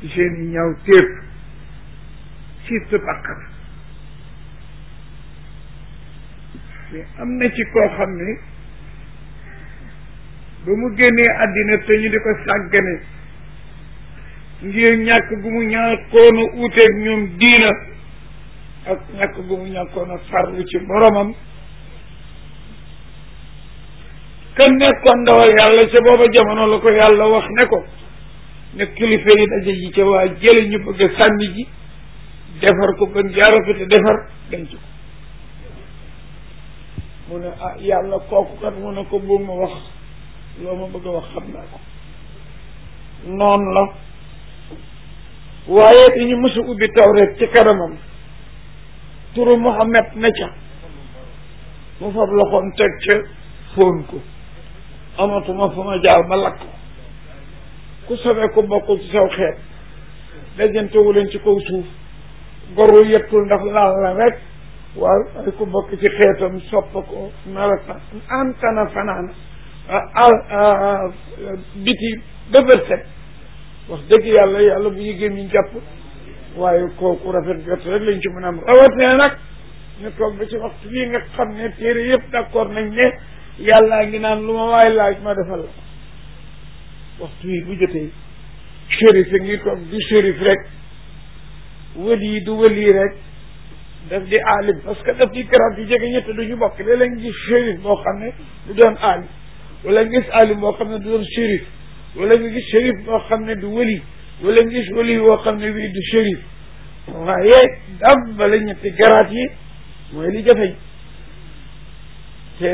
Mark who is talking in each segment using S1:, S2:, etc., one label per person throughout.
S1: ci seen i ñaaw téef surtout bàkkar mais am na ci koo xam ne ba mu génnee àddina te ñu di ko sàggane ngir ñàkk gu mu ñàkkoon a uuteeg ñoom diina ak ñàkk gu mu ñàkkoon a farlu ci boromam kan nekkoon ndawal yàlla ca booba jamono la ko yàlla wax ne ko ne kilifa yi daje ji ca waa jële ñu bëgg a sànni ji defar ko gën jaarafete defar denc ko mu ne ah yàlla kooku kat mu ne ko bu ma wax loo ma bëgg a wax xam naa ko noonu la waaye dañu mësa ubbi tawreet ci kanamam turu Muhammad na ca mu fab loxoom teg ca fóon ko amatuma fu ma jaar ba lakk ku sobee ku bokkul ci saw xeet dajantewu leen ci kaw suuf goru yettul ndax laal la rek waaw ay ku bokk ci xeetam sopp ko melata antana fanaana al biti bëbër set wax dëgg yàlla yàlla bu ñu gémmiñ jàpp waaye kooku rafet jot rek lañ ci mën a am rawat ne nag ñu toog ba ci waxtu bii nga xam ne téere yëpp d'accord nañ ne yàllaa ngi naan lu ma waay laaj ma defal la waxtu yi bu jotee shérif ngi toog du shérif rek wëli du wëli rek daf di aalim parce que daf di garab yi jege ñett duñu bokk léeg-léeg gis shérif boo xam ne du doon aalim wala nga gis aalim boo xam ne du doon shérif wala nga gis shérif boo xam ne du wëli wala nga gis wëli boo xam ne bii du shérif waaye dam bala ñetti garaat yi mooy li jafeñ te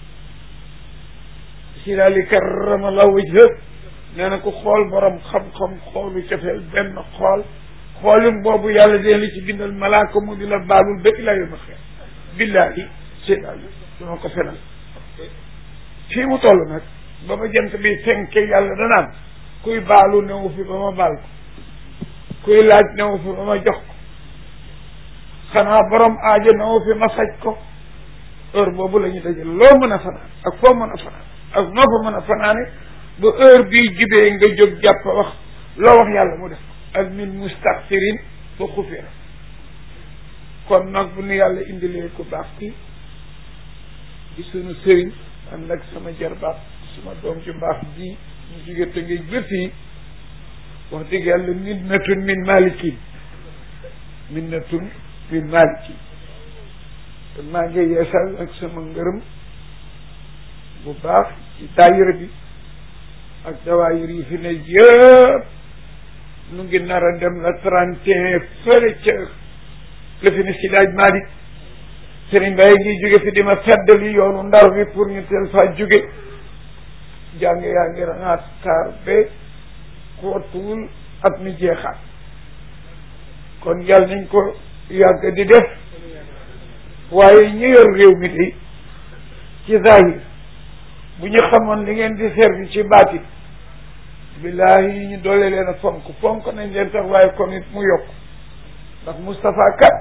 S1: si daal di karamallahu wajha nee na ko xool borom xam-xam xoolu cofeel benn xool xoolim boobu yàlla dina li ci bindal malaaka mu di la baalul ba ilaa yoma xeer billaahi séddaal dama ko fenal fii mu toll nag ba ma jant bi fenke yàlla danaan kuy baalu newu fi ba ma baal ko kuy laaj newu fi ba ma jox ko xanaa borom aajo newu fi ma faj ko heure boobu la ñu dajal loo mën a fanaan ak foo mën a fanaan ak noo fa mën a fanaane ba heure bii jibee nga jóg jàpp wax loo wax yàlla mu def ak min mustaxfirin fa xufira kon nag bu nu yàlla indilee ku baax ki di sunu sëriñ ànd ak sama jarbaat suma doom ju baax ji ñu jóge te ngay ba fii wax dëgg yàlla minnatun min malikin minnatun min malikin kon maa ngi yeesal ak sama ngërëm bu baax ci daayira bi ak dawaayir yi fi ne yëpp nu ngi nar a dem la trente et un fële ca la fi ne si daaj Malick Serigne Mbaye ngi jóge fi di ma feddali yoonu ndar bi pour ñu teel faa jóge jàng yaa ngi rangaat kaar ba xootuwul at mi jeexaat kon yàlla nañ ko yàgg di def waaye ñu yor réew mi de ci zahir bu ñu xamoon li ngeen di servi ci baatit billahi yi ñu doole leen a fonk fonk nañ leen tax waaye kon it mu yokk ndax Moustapha kat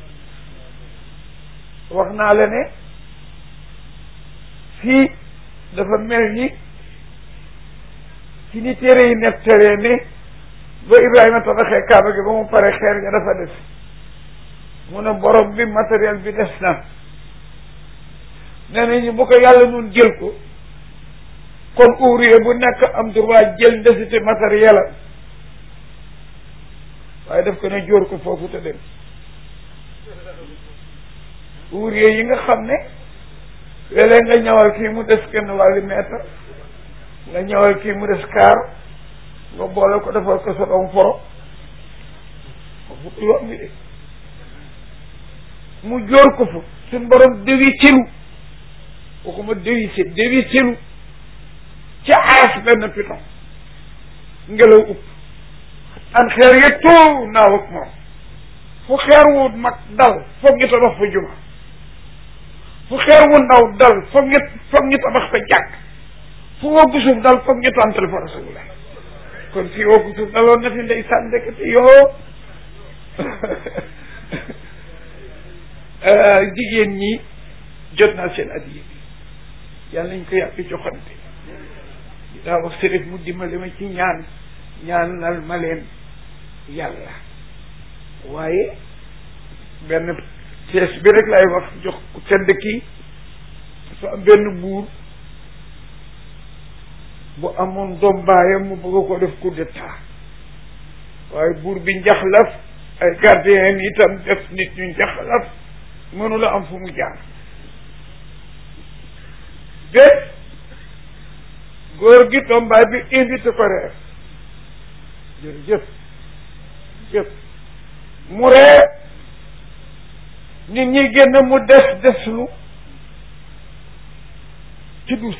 S1: wax naa la ne fii dafa mel ni ci ni téere yi nettaree ne ba Ibrahima tabaxee Kaaba gi ba mu pare xeer ga dafa des mu ne borom bi matériel bi des na nee nañu bu ko yàlla nun jël ko kon ouvrier bu nekk am droit jël ndesiti matériel am waaye daf ko ne jóor ko foofu te dem ouvrier yi nga xam ne léeg-léeg nga ñëwal kii mu des kenn wàllu mètre nga ñëwal kii mu des kaar nga boole ko defal ko sa doom foro foofu yoon bi de mu jóor ko fa suñ borom déwi silu waxuma déwi si déwi silu ci aas benn piton ngelaw upp an xeer ya too naaw ak moom fu xeer wu mag dal foog ñu tabax fa juma fu xeer wu ndaw dal foog ñu foog ñu tabax fa jàkk fu woggu suuf dal foog ñu tàntal fa rasulullah kon fii woggu suuf daloon na fi ndeysaan ndekete yoo jigéen ñi jot naa seen addiya bi yàlla nañ ko yàgg joxante daa wax sërif mu dimbali ma ci ñaan ñaanal ma leen yàlla waaye benn pièce bi rek lay wax jox ku tedd kii dafa am benn buur bu amoon doom baayam mu bëgg ko def coup d'état waaye buur bi njaxlaf ay gardien itam def nit ñu njaxlaf mënula am fu mu jaar bés góor gi doom baay bi invité ko reer jërëjëf jëf mu reer nit ñi génn mu des deslu ci duus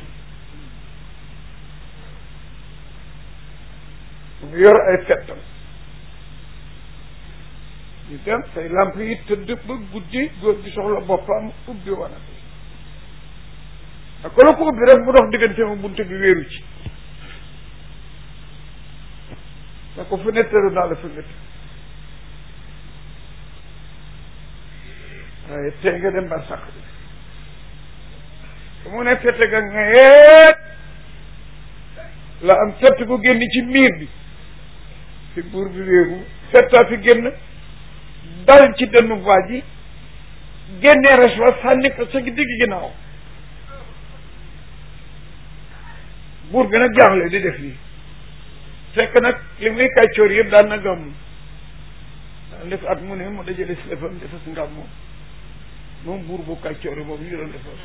S1: mu yor ay fettam ñu dem say lamp yi tëdd ba guddi góor gi soxla boppam ubbi wana ak ko la ko ubbi rek mu dox diggante ma bunte bi wéeru ci da ko fenêtre naa la fenêtre waaye tey nga dem ba sax bi mu ne fette ga nga yeet la am fett ko génn ci miir bi fi buur bi wéeru fettaa fi génn dal ci dënnu waa ji génnee res wa sànni ko sa digg ginnaaw buur bi nag jaaxle di def lii fekk nag li muy kàccoor yëpp daan na gàmm daan def at mu ne mu dajale si lefam defas ngam moom moom buur bu kàccoor yi boobu ñu doon defar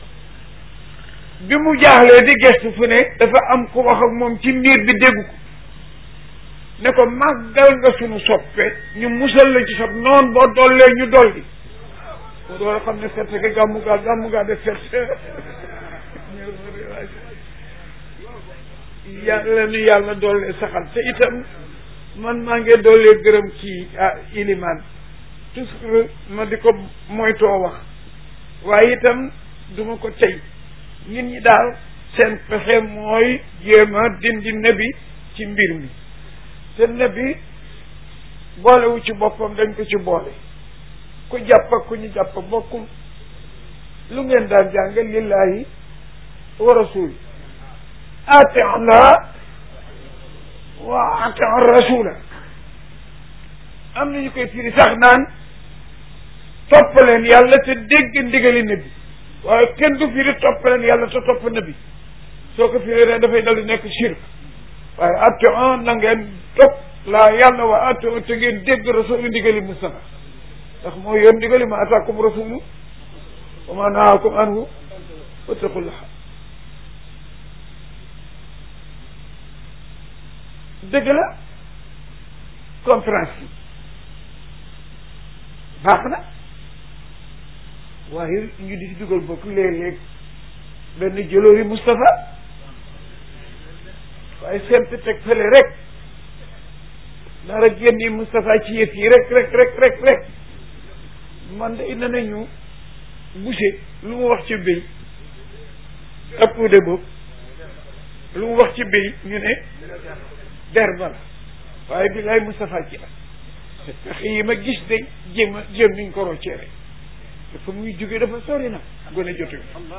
S1: bi mu jaaxlee di gestu fu ne dafa am ku wax ak moom ci miir bi dégg ko ne ko màggal nga sunu soppe ñu musal la ci sob noon boo dollee ñu dolli boo door a xam ne ferte ga gàmmu gaa gàmmu gaa def ferte yàlla nu yàlla dollee saxal te itam man maa ngi dollee gërëm ci ah ilimaan toujours ma di ko moytoo wax waaye itam duma ko tey nit ñi daal seen pexe mooy jéem a dindi nebi ci mbir mi te nebi boolewu ci boppam dañ ko ci boole ku jàpp ak ku ñu jàpp bokkul lu ngeen daan jàng lillahi wa rasul ati allah wa ati rasula am nañu koy firi sax naan topp leen yàlla te dégg ndigali nabi waaye kenn du firi topp leen yàlla te topp nabi soo ko firi rek dafay dal di nekk shirk waaye ati on na ngeen topp laa yàlla wa ati on te ngeen dégg rasulu ndigali Mustafa ndax moo yoon ndigali ma ataakum rasulu wa ma nahaakum anhu wattaqullah dëgg la conférence yi baax na waaye ñu di ci dugal bokk léeg-léeg benn jëloori Moustapha waaye semp teg fële rek dara génni Moustapha ci yëf yi rek rek rek rek rek man de indi nañu boucher lu mu wax ci béy ëpp de boobu lu mu wax ci béy ñu ne der bala waaye bi lay Moustapha ci la pexe yi ma gis de jéem a jéem niñ ko roccee rek dafa muy jóge dafa sori na gone jotu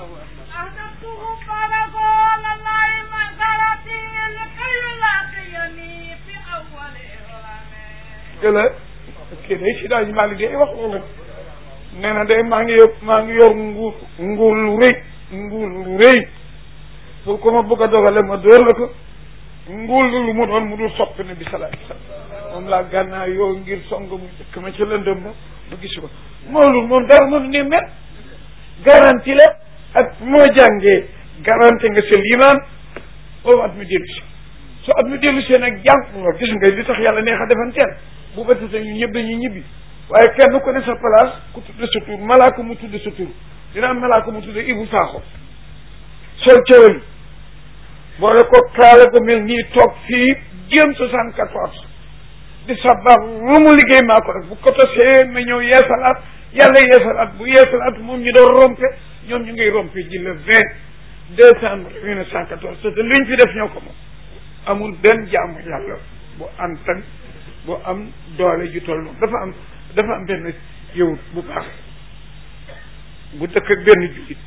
S1: gëla kii day si daal maa ngi day wax loolu nee na day maa ngi yor maa ngi yor nguur nguur lu rëy nguur lu rëy pour ko ma bëgg a dogale ma dóor la ko nguur lu mu doon mu dul sopp ne bi salaat salaam moom laa gànnaa yoo ngir song mu jëkk ma ci lëndëm ba ma gis ko moolul moom dara mënu ne mel garanti la ak moo jàngee garanti nga sa liimaan boobu at mi dellu si so at mi dellu see nag jàng nga gis nga li tax yàlla neex a defanteel bu bëtite ñu ñëpp dañuy ñibbi waaye kenn ku ne sa place ku tudd sa tur malaaka mu tudd sa tur dina am malaaka mu tudd Ibu Saaxo sol cëral boole ko kaala ko mel nii toog fii jéem soixante quatorze di sabab lu mu liggéey maa ko rek bu ko tosee ma ñëw yeesalaat yàlla yeesalaat bu yeesalaat moom ñu doon rompe ñoom ñu ngay rompe ji le vingt décembre mille neuf cent quatorze te luñ fi def ñoo ko moom amul benn jaamu yàlla bu antan bu am doole ju toll noonu dafa am dafa am benn yow bu baax bu dëkk ak benn jullit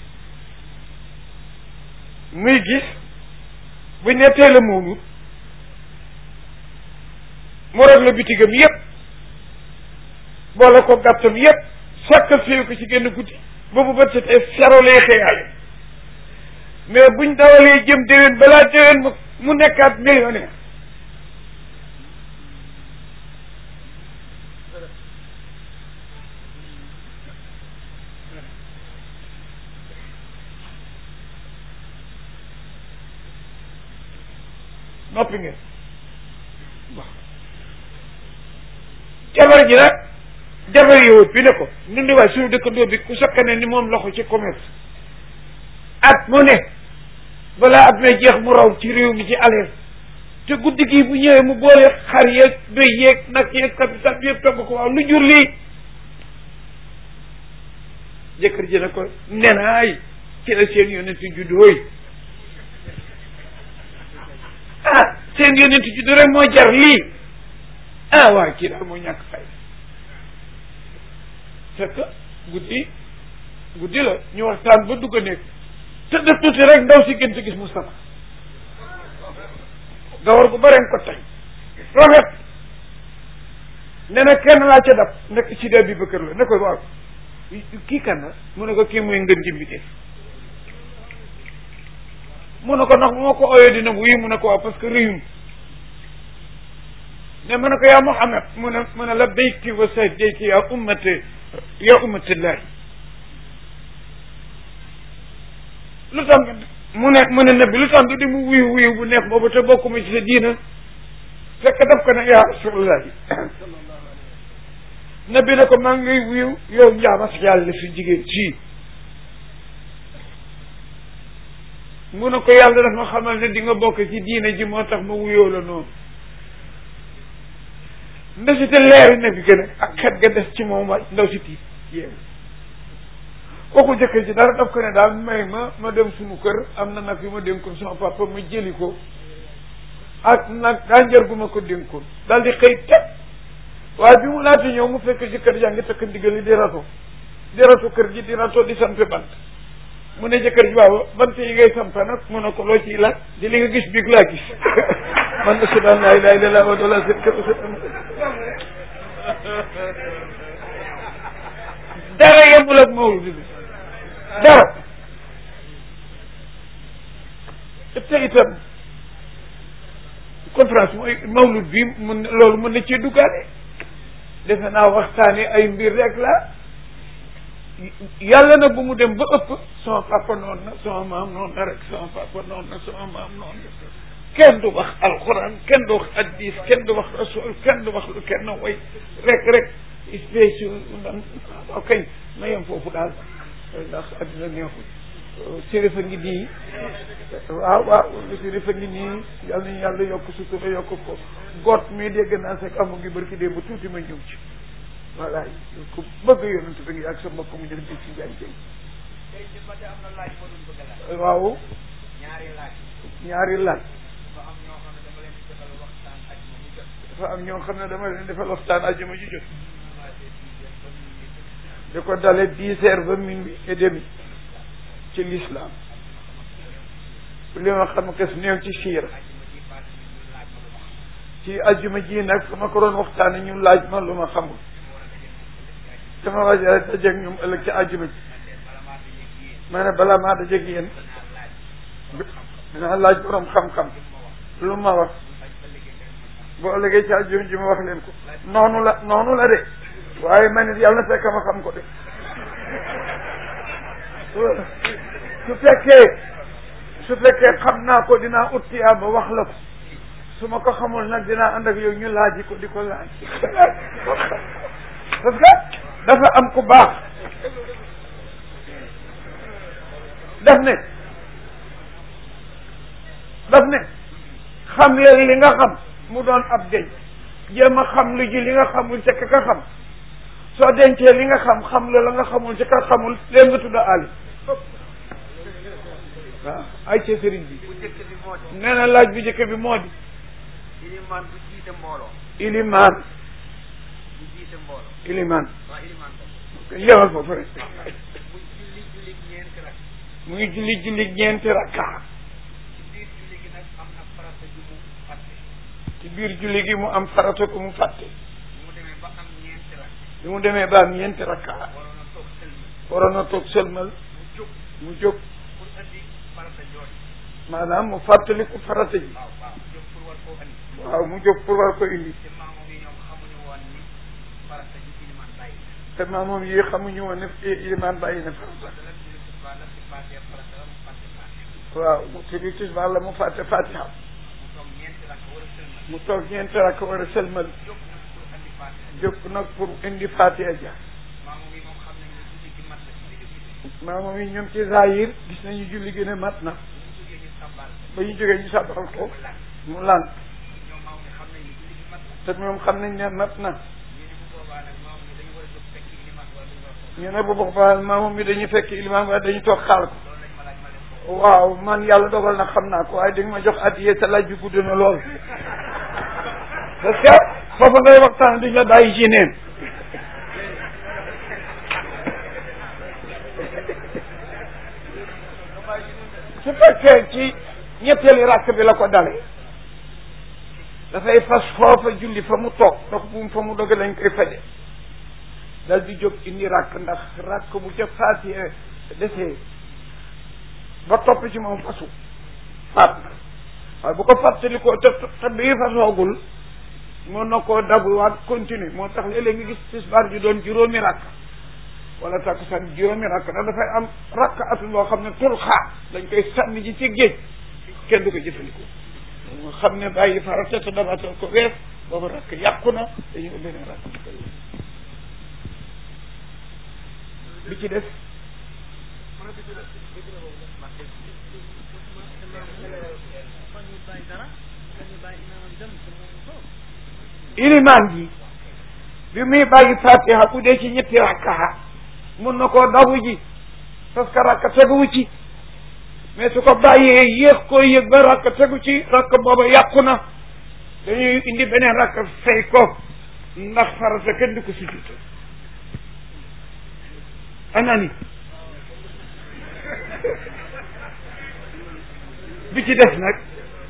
S1: muy gis bu nettee la mawlud mu rag la bitigam yépp boole ko gàttam yépp sàkkal fiyu ko ci génn guddi boobu bët setee sero lay xëyaale mais buñ dawalee jëm déwén balaa déwén mu mu nekkaat millionnaire noppi ngeen jabar ji nag jabar yowut bi ne ko nun di waay suñu dëkkandoo bi ku sakkane ni moom loxo ci commerce at mu ne balaa at may jeex mu raw ci réew mi ci aleel te guddi gi bu ñëwee mu boole xar yeeg béy yeeg nag yeeg capital bi yëpp togg ko waaw lu jur lii jëkkër ji ne ko nenaay ci la seen yonent juddooy ah seen yonent juddu rek moo jar lii ah waaw kii daal moo ñàkk fay fekk guddi guddi la ñu waxtaan ba dugg a nekk te def tuuti rek ndaw si gën gis Moustapha gawar gu bare ko tey rafet ne na kenn laa ca dab nekk ci dee bi ba kër la ne ko waaw kii kan la mu ne ko kii muy ngën jimbi def mu ne ko ndax bu ma ko ooyee dina wuyu mu ne ko waaw parce que réyum ne mu ne ko yaa Muhammad mu ne mu ne labbayki wa sahdayki yaa ummati yaa ummatillahi lu tax mu ne mu ne nabi lu tax du di mu wuyu wuyu bu neex boobu te bokkuma ci sa diina fekk daf ko ne yaa rasulullahi nabi ne ko maa ngi lay wuyu yow njaamas yàlla fi jigéen ci mu ne ko yàlla daf ma xamal ne di nga bokk ci diina ji moo tax ma wuyoo la noonu ndesite leeri na bi gën a ak xet ga des ci moom wa ndaw si tiit yéen kooku jëkkër ji dara daf ko ne daal may ma ma dem suñu kër am na nag yu ma dénkoon sama papa ma jëli ko ak nag daa njër gu ma ko dénkoon daal di xëy teg waaye bi mu laata ñëw mu fekk jëkkër jaa ngi takk ndigal li di rato di rato kër gi di rato di sampe bant mu ne jëkkër ji waaw bant yi ngay sampa nag mu ne ko loo ciy laaj di li nga gis biig laa gis man ashhadu an laa ilaaha illallaah wa laa sharika lahu dara yemul ak mawlud bi dara te itam conférence mooy mawlud bi mun loolu mën na cee duggaale defe naa waxtaane ay mbir rek la yàlla nag bu mu dem ba ëpp sama papa noonu na sama maam noonu na rek sama papa noonu na sama maam noonu na kenn du wax alxuraan kenn du wax addis kenn du wax rasul kenn du wax lu kenn way rek rek spécial ok ma yem foofu daal ndax addina neexul sérif a ngi nii waaw waaw sérif a ngi nii yàlla nañu yàlla yokk sutura yokk ko goot mii dégg naa sek amu ngi barki dee ba tuuti ma ñëw ci voilà ku bëgg yonent bi ngi ak sa mbokk mu jël bi ci njaay jëy waaw ñaari laaj dafa am ñoo xam ne dama leen defal waxtaan ajuma ji jot di ko dale dix heures ba minuit et demi ci l'islam li ma xam kes néew ci siira ci ajuma ji nag su ma ko doon waxtaane ñu laaj ma lu ma xamul dama waaj a dajeeg ñoom ëllëg ci ajuma ji ma ne balaa maa dajeeg yéen dinaa laaj borom xam-xam lu ma wax boo ëllëgee ci ajuma ji ma wax leen ko noonu la noonu la de waaye man it yàlla na fekk ma xam ko de su fekkee su fekkee xam naa ko dinaa ut tiyaa ba wax la ko su ma ko xamul nag dinaa ànd ak yow ñu laaji ko di ko laaj parce que dafa am ku baax daf ne daf ne xam leen li nga xam mu doon ab denc jéem a xam lu ji li nga xamul ca ka xam soo dencee li nga xam xam la la nga xamul ca ka xamul leen nga tudd ali waaw ay ca sëriñ bi nee na laaj bi njëkk bi moo di
S2: ilimaan bu jiite mbooloo
S1: ilimaan
S2: bu jiite mbooloo
S1: ilimaan
S2: waaw ilimaan ba
S1: yemal foofu rek
S2: mu julli julli ñeenti rak
S1: mu ngi julli julli ñeenti rakka
S2: ci biir julli gi nag am na farata ju mu fàtte
S1: ci biir julli gi mu am farata ko mu fàtte
S2: mu demee ba am ñeenti rakk
S1: bi mu demee ba am ñeenti rakka
S2: waroon a toog sëlmi
S1: waroon a toog sëlmal
S2: mu jóg
S1: mu jóg
S2: pour andi farata jooju
S1: maanaam mu fàttaliku farata ji
S2: waaw waaw jóg pour war koo andi
S1: waaw mu jóg pour war ko indi
S2: te maamu yi ñoom xamuñu woon ni farata ji iliman bàyyi na
S1: te maamoom yi xamuñu woon ne ilimaan bàyyi na farata
S2: dala julli tisbaar la ci fàttee farata la mu fàtte fàtte
S1: waaw mu tëbi tisbaar la mu fàtte fatiha
S2: mu toog ñeenti rakk war a sëlmal
S1: mu toog ñeenti rakk war a sëlmal
S2: jóg nag pour andi fàtte
S1: jóg nag pour indi fatiha ja
S2: maamu yi moom xam nañ ne julli gi mat na ci digg bi
S1: maamoom yi ñoom ci zahir gis nañu julli gi ne mat na
S2: bu ñu jógee ñu sàbbaal
S1: ba ñu jógee ñu sàbbal ko
S2: mu lan
S1: mu lànk
S2: ñoom maamu yi xam nañ ne julli gi mat na
S1: te ñoom xam nañ ne mat na
S2: ñu ne bu boobaa nag maamu yi dañu war a jóg fekk iliman wala dañu war a toog
S1: ñu ne bu boobaa maamoom yi dañuy fekk ilimaan waaye dañuy toog xaar ko
S2: loolu lañ ma laaj ma leen ko
S1: waaw man yàlla dogal na xam naa ko waaye di nga ma jox addiye sa laaj bi gudd na lool parce que foofu ngay waxtaan duñ la bàyyi ci neen su fekkee ci ñetteeli rakk bi la ko dale dafay fas foofa julli fa mu toog ndox bu mu fa mu doge lañ koy faje dal di jóg indi rakk ndax rakk bu ca faatiye desee ba topp ci moom fasu faat na waaye bu ko fàttalikoo te te bii fasoogul mën na koo dabuwaat continue moo tax léeg-léeg nga gis tisbaar ji doon juróomi rakk wala takkusaan juróomi rakk da dafay am rakk atu loo xam ne tul xaar dañ koy sànni ji ci géej kenn du ko jëfandikoo nga xam ne bàyyi farata te dabatal ko wees boobu rakk yàqu na dañu beneen rakk bu koy bi ci des ilimaan ji bi muy bàyyi fatiha bu dee ci ñetti rakka mun na koo dabu ji parce que rakka teguwu ci mais su ko bàyyee yéex koo yëg ba rakka tegu ci rakka booba yàqu na dañuy indi beneen rakka fay ko ndax farata kenn du ko sujjut anani bi ci des nag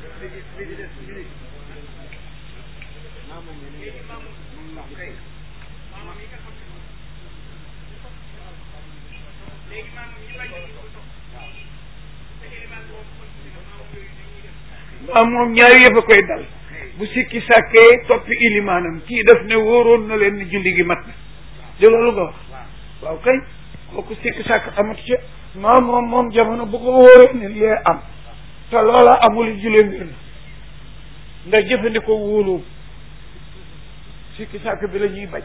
S1: waaw moom ñaari yëf a koy dal bu sikki sàkkee toppi ilimaanam kii def ne wóoroon na leen ni julli gi mat na di loolu nga wax waaw kay kooku sikki sàkk amatu ci maa moom moom jamono bu ko wóoree ne lee am te loola amul julee mbir na ndax jëfandikoo wóoloo sikki sàkk bi la ñuy bañ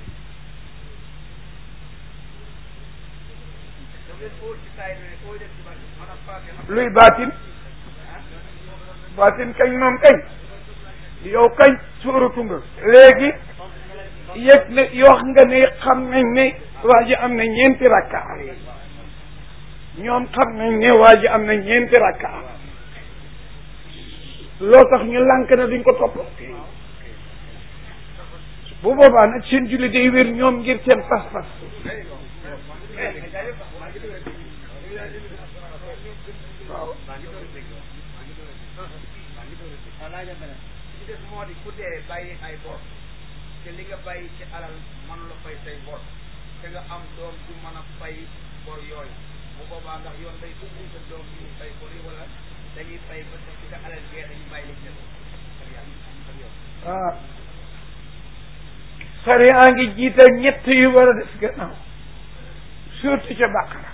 S1: luy baatin baatin kañ moom kañ yow kañ suuratu nga léegi yëg ne yoo nga ne xam nañ ne waa ji am na ñeenti rakka ñoom xam nañ ne waa ji am na ñeenti rakka loo tax ñu lànk na duñ ko topp bu boobaa nag seen julli day wér ñoom ngir seen pas-pas waaw
S2: ci des moo di ku dee bàyyi ay bor te li nga bàyyi ci alal mën la fay say bor te nga am doom ju mën a fay bor yooyu bu boobaa ndax yoon day ubbi sa doom bi ñu fay bor yi wala dañuy fay ba sa ci sa alal gee dañu bàyyi li jël ak yàlla ak yow
S1: ah sariya ngi jiital ñett yu war a des gannaaw surtout ca bàqara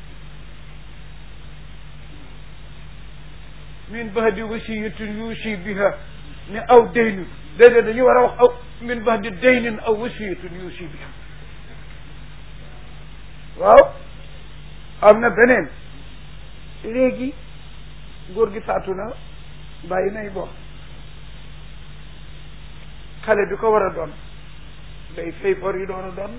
S1: min ba'di wasiyatin yuusi biha ne aw daynin déedéet dañu war a wax aw min ba'di daynin aw wasiyatin yuusi biha waaw am na beneen léegi góor gi faatu na bàyyi nay bor xale bi ko war a doon day fay bor yi doon a doon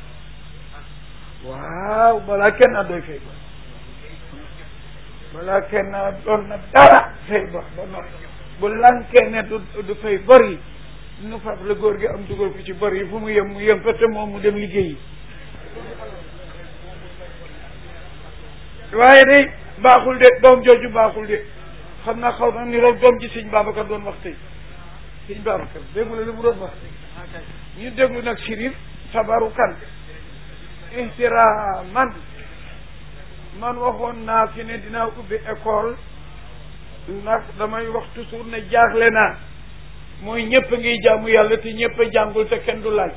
S1: waaw balaa kenn a doy fay bor balaa kenn a doon na dara fay bor ba noppi bu lankee ne du du fay bor yi nu fab la góor gi am dugal ko ci bor yi fu mu yem mu yem fa te moom mu dem liggéeyi waaye day baaxul de doom jooju baaxul de xam naa xaw na ni rek doom ji sëñ Babacar doon wax tey sëñ Babacar déggu la li mu doon wax ñu déglu nag Chérif tabarukan ihtiraman man waxoon naa fi ne dinaa ubbi école ndax damay wax toujours ne jaaxle naa mooy ñëpp ngiy jaamu yàlla te ñëpp a jàngul te kenn du laaj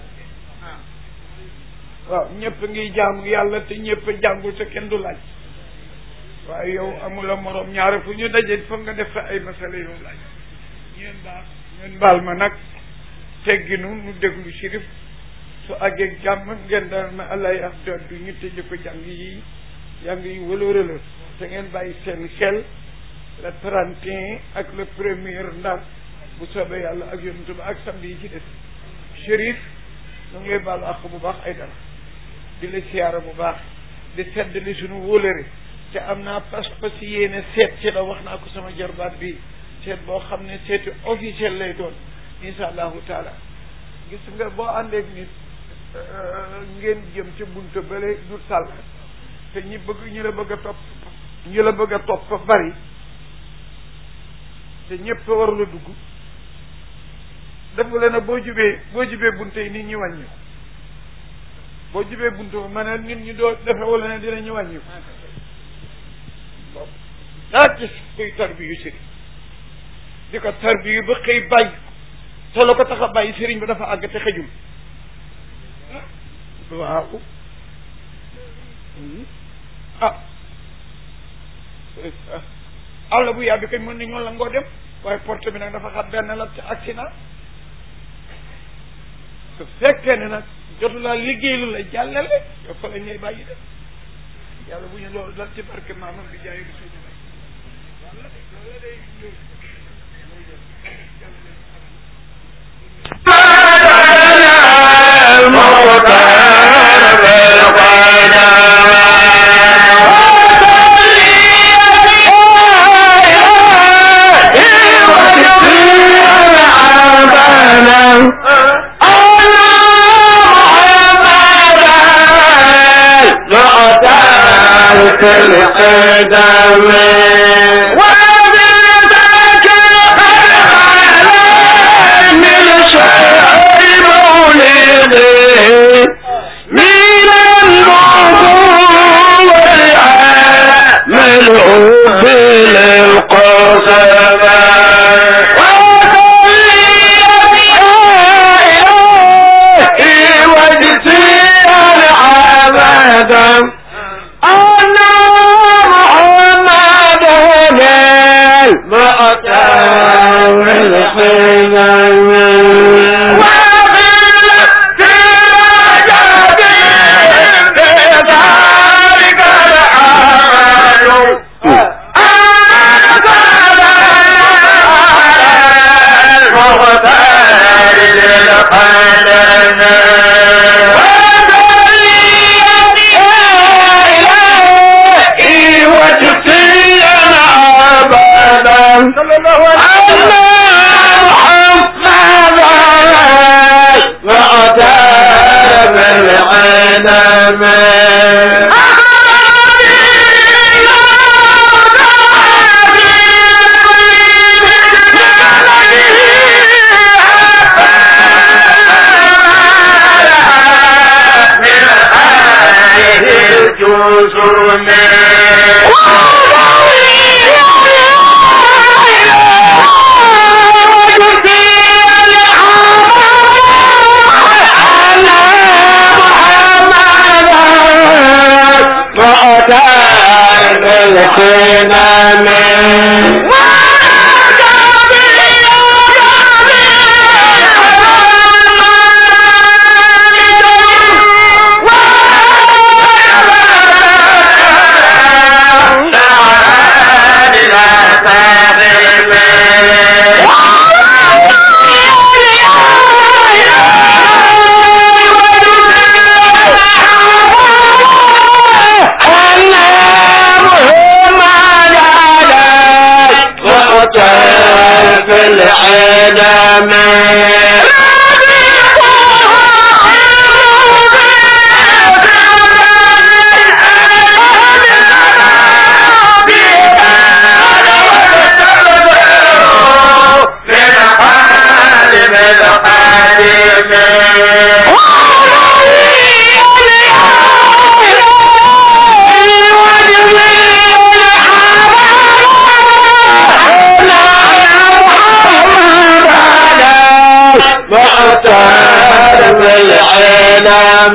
S1: waaw ñëpp ngiy jaamu yàlla te ñëpp a jàngul te kenn du laaj waaye yow amula morom ñaare fu ñu daje foog nga def fa ay masala yow laaj ñeen baal ñeen baal ma nag tegginu nu déglu Chérif su àggee jàmm ngeen dal ma allah yax doddu ñu tëje ko jàng yi jàng yi wëlërëla te ngeen bàyyi seen xel le trente et un ak le premier ndax bu soobee yàlla ak yonent ba ak samedi yi ci des Chérif ñu ngi lay baalu àq bu baax ay dara di la siyaara bu baax di sedd li suñu wóolëre te am naa pas-pas yéene seet ci la wax naa ko sama jarbaat bi seet boo xam ne seeti officiel lay doon insha allahu taala gis nga boo àndeek nit ngeen jëm ci buntu bële du sàll te ñi bëgg ñi la bëgg a topp ñi la bëgg a topp fa bari te ñëpp war la dugg dafa leen a boo jubee boo jubee bunte yi nit ñi wàññi boo jubee buntu ba ma ne nit ñi doo defe wala ne dinañu wàññi boobu daa gis kuy tarbi yu sëriñ di ko tarbi yu ba xëy bàyyi te la ko tax a bàyyi sëriñ bi dafa àgg te xëjul waaw ah àll bu yàgg kañ mën nañoo la ngoo dem waaye porte bi nag dafa xat benn la ci accident su fekkee ne nag jotu laa liggéey lu la jàllale yow fa lañ lay bàyyi dem yàlla bu ñu loolu dal ci barke maamam bi jaay bi suñu yàlla de loolu day
S3: القدم وبذاك العالم الشعر مولده من الموضوع ملعوب للقصبة العبد أن محمد المأتى والحمام وفي الرجب بذلك العمل أنزل المختار للقلم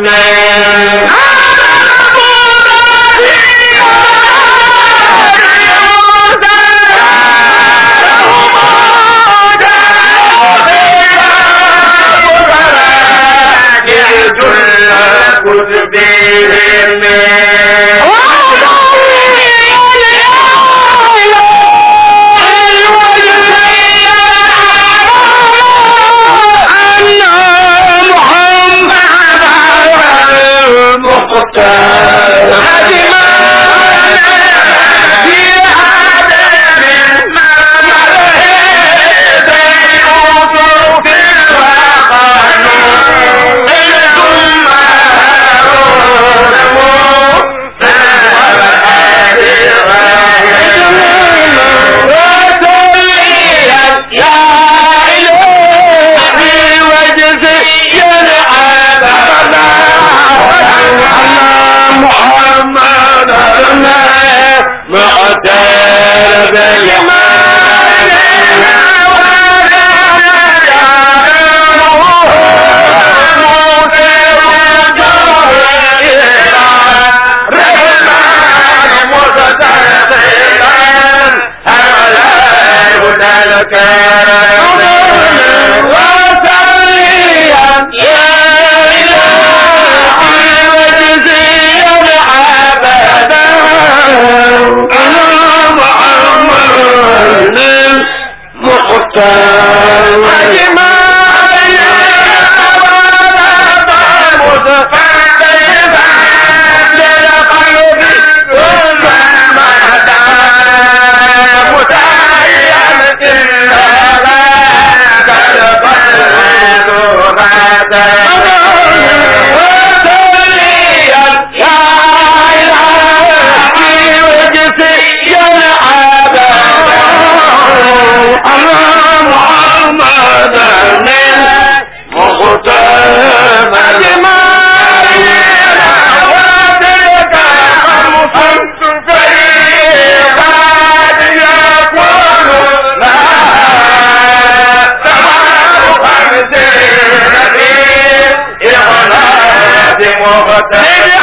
S3: Yeah.